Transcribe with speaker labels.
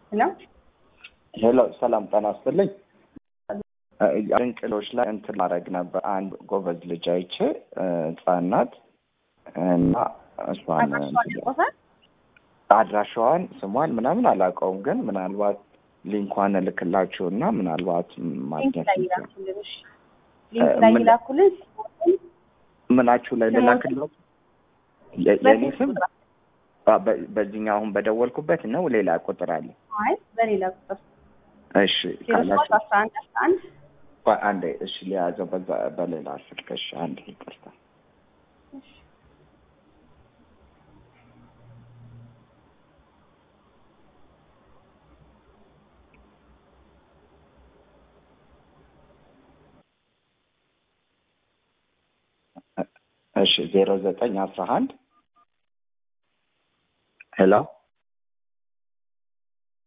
Speaker 1: ሄሎ
Speaker 2: ሄሎ ሰላም ጤና ይስጥልኝ። ድንቅሎች ላይ እንትን ማድረግ ነበር አንድ ጎበዝ ልጅ አይቼ ህጻን ናት እና እሷን
Speaker 1: አድራሻዋን ያውቁታል?
Speaker 2: አድራሻዋን ስሟን ምናምን አላውቀውም፣ ግን ምናልባት ሊንኳን እልክላችሁ እና ምናልባት
Speaker 1: ሊንክ
Speaker 2: ማግኘት
Speaker 1: ላይ ይላኩልን። እሺ ሊንክ ላይ
Speaker 2: ምን-
Speaker 1: ይላኩልን።
Speaker 2: ምናችሁ ላይ
Speaker 1: ስሞትን-
Speaker 2: ልላክለው የ- የኔ
Speaker 1: በዚህ
Speaker 2: ስም
Speaker 1: ቁጥር
Speaker 2: አ- በ- በዚህኛው አሁን በደወልኩበት ነው ሌላ ቁጥር አለ?
Speaker 1: አይ በሌላ ቁጥር
Speaker 2: እሺ
Speaker 1: ዜሮ ሶስት
Speaker 2: ካላችሁ
Speaker 1: አስራ አንድ አስራ አንድ
Speaker 2: ቆይ አንዴ እሺ ሊያዘው በዛ በሌላ ስልክ እሺ አንዴ ይቅርታ እሺ ዜሮ ዘጠኝ አስራ አንድ ሄሎ